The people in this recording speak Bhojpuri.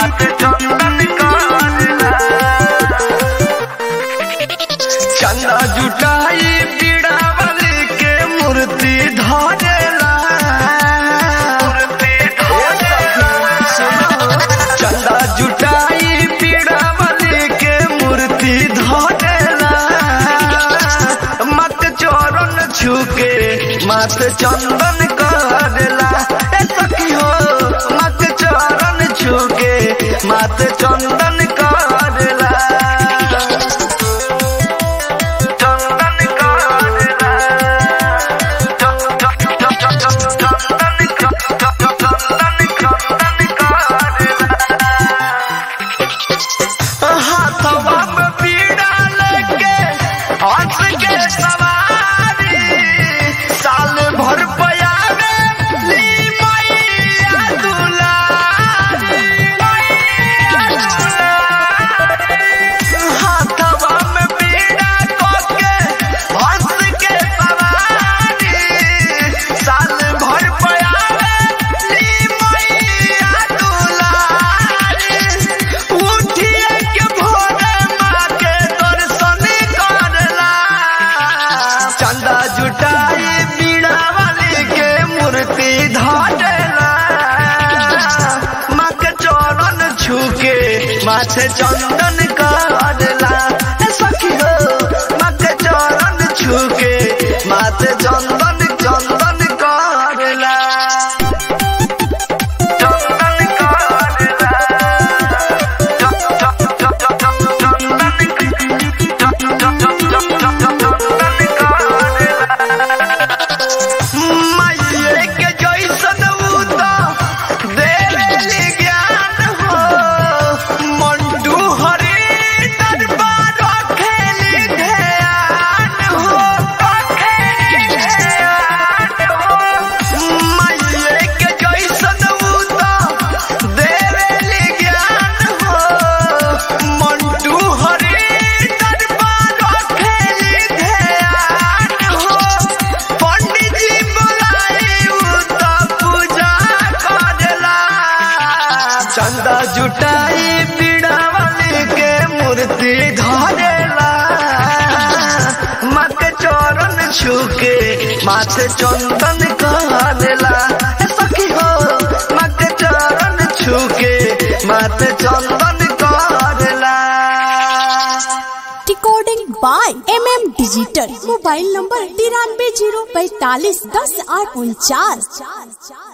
माथे चंदन करेला चंदा जुटाई पीड़ा वाली के मूर्ति धरेला मूर्ति धरेला चंदा जुटाई पीड़ा वाली के मूर्ति धरेला मत चोरन छुके मत चंदन करेला ए सखी हो मत चोरन छुके मत चंदन करेला चंदन करेला हाथवा में पीड़ा लेके हंस के सवारी साल भर पयावे ली मैया दुलारी मैया दुलारी हाथवा में पीड़ा कोके हंस के सवारी साल भर पयावे ली मैया दुलारी उठिए के भोरे माँ के दर्शन करला चंदा जुटाई बीड़ा वाली के मूर्ति धरेला माँ के चरण छुके माथे चंदन करला ए सखी हो माँ के चरण छुके माथे चंदन चंदन करला चंदन करला माये के जैसन उदा देवेली ज्ञान हो मंडू हरि दरबार खेली ध्यान हो खेली ध्यान हो माये के जैसन उदा देवेली ज्ञान हो मंडू हरि दरबार खेली ध्यान हो पंडित जी बुलाई उता पूजा करेला चंदा जुटाई पीड़ा वाली के मूर्ति धरेला मत चरण छुके माथे चंदन करेला ए सखी हो मत चरण छुके माथे चंदन करेला recording by M M digital mobile number तिरानवे जीरो पैतालीस दस आठ उनचास